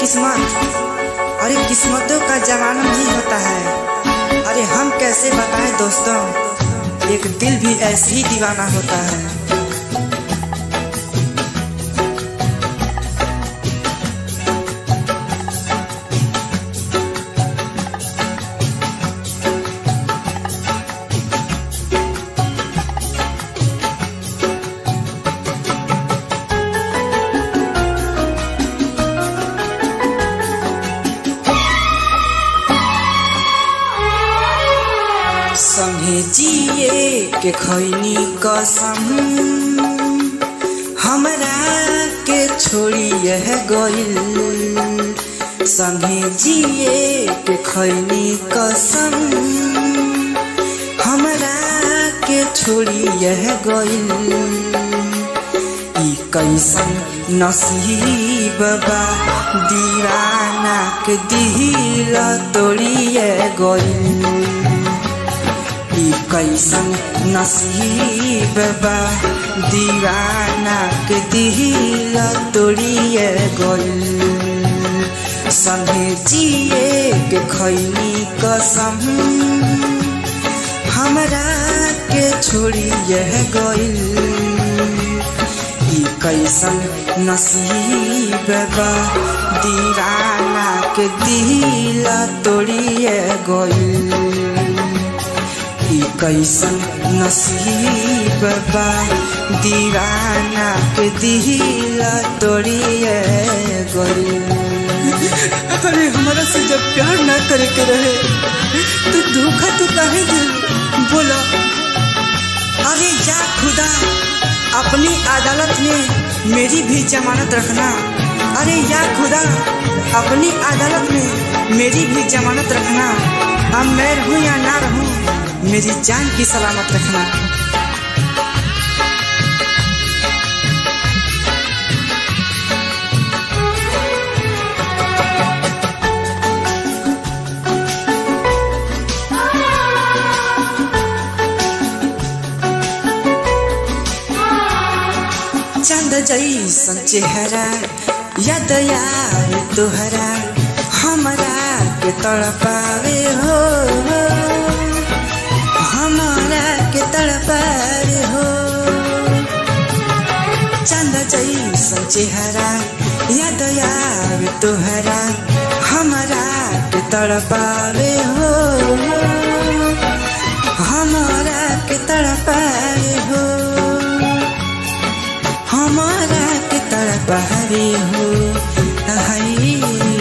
किस्मत अरे किस्मतों का जमाना नहीं होता है अरे हम कैसे बताएं दोस्तों एक दिल भी ऐसे ही दीवाना होता है संगे जिए के खैनी कसम हमरा के छोड़ी यह गइल संगे जिए के खैनी कसम हमरा के छोड़ी यह गइल ई कैसन नसीब बा दीवाना के दिल तोड़िए गइल ई कैसन नसीब बा दीवाना के दिल तोड़िए गइल संगे जिए के खैनी कसम हमरा के छोड़िए गइल ई कैसन नसीब बा दीवाना के दिल तोड़िए गइल ई कैसन नसीब बा दीवाना के दिल तोड़िए गइल अरे हमारा से जब प्यार ना करे के रहे तो धोखा तो काहे दे बोला अरे जा खुदा अपनी अदालत में मेरी भी जमानत रखना अरे या खुदा अपनी अदालत में मेरी भी जमानत रखना अब मैं रहूं या ना रहूं मेरी जान की सलामत रखना चंद जैसन चेहरा याद आए तोहरा हमरा के तड़पावे हो हमरा के तड़पावे हो चंद जैसन चेहरा याद आवे तोहरा हमरा के तड़पावे हो हमरा के तड़पावे हो हमारा के तड़पावे हो हाय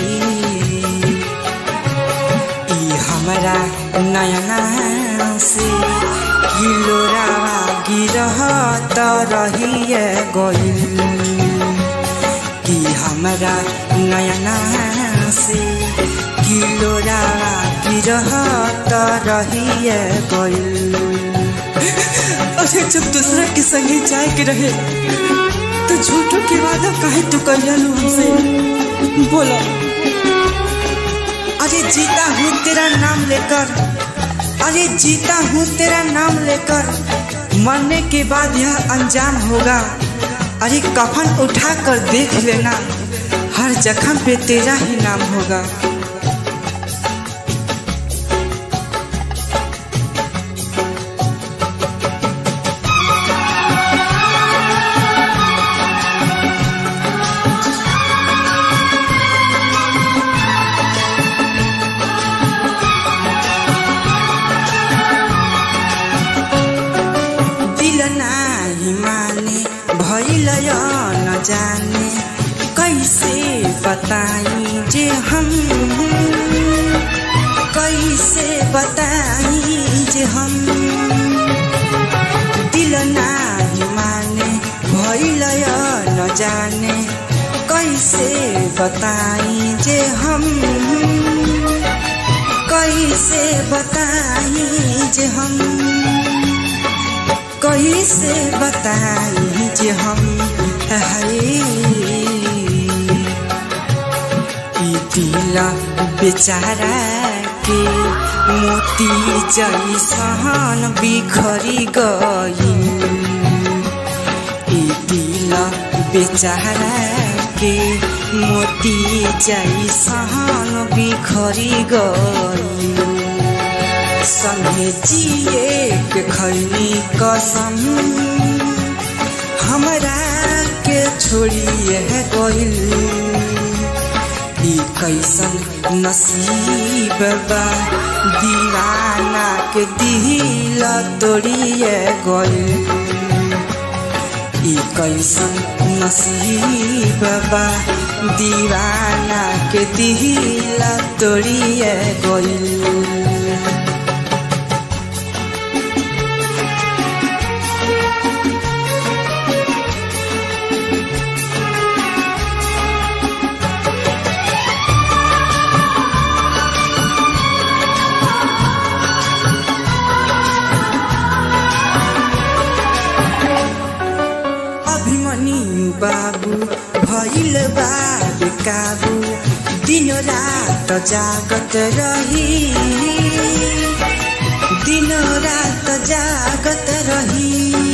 ई हमरा नयना से किलोरावा गिरहत रहिए गइल कि हमरा नयना से किलोरावा गिरहत रहिए गइल अरे जब दूसरा के संगे जाए के रहे तो झूठों के वादा काहे तू कहलू हमसे बोला अरे जीता हूँ तेरा नाम लेकर अरे जीता हूँ तेरा नाम लेकर मरने के बाद यह अंजाम होगा अरे कफन उठा कर देख लेना हर जख्म पे तेरा ही नाम होगा दिल नाही माने भइल न जाने कैसे बताई जे हम कैसे बताई जे हम दिल नाही माने भइल न जाने कैसे बताई जे हम कैसे बताई जे हम कैसे बताई जे हम है ई दिल बेचारा के मोती जैसन बिखरी गई ई दिल बेचारा के मोती जैसन बिखरी गई संगे जिए के खैनी कसम हमरा के छोड़िए गइल ई कैसन नसीब बा दीवाना के दिल तोड़िए गइल ई कैसन नसीब बा दीवाना के दिल तोड़िए गइल अभिमन्यु बाबू भइल बा काबू दिन रात जागत रही दिन रात जागत रही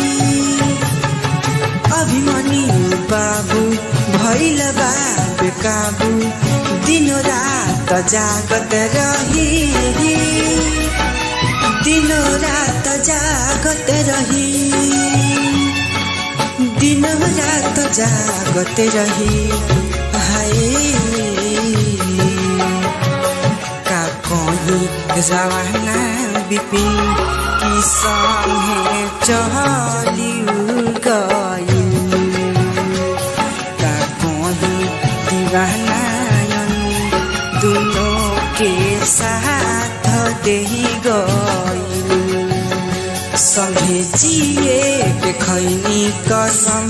अभिमन्यु बाबू भइल बा काबू दिन रात जागत रही दिन रात जागत रही दिन रात जागत रही हाय का कही रवाना बिपिन की संगे चली गई का कही दीवाना दोनों के साथ दे गई संगे जिए के खैनी कसम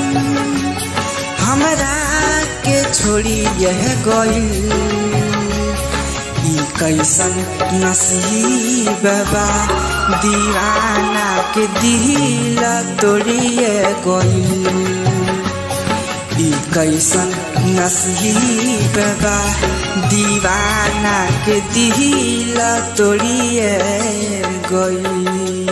हमरा के छोड़ी यह गइल ई कैसन नसीब बा दीवाना के दिल तोड़िए गइल ई कैसन नसीब बा दीवाना के दिल तोड़िए गई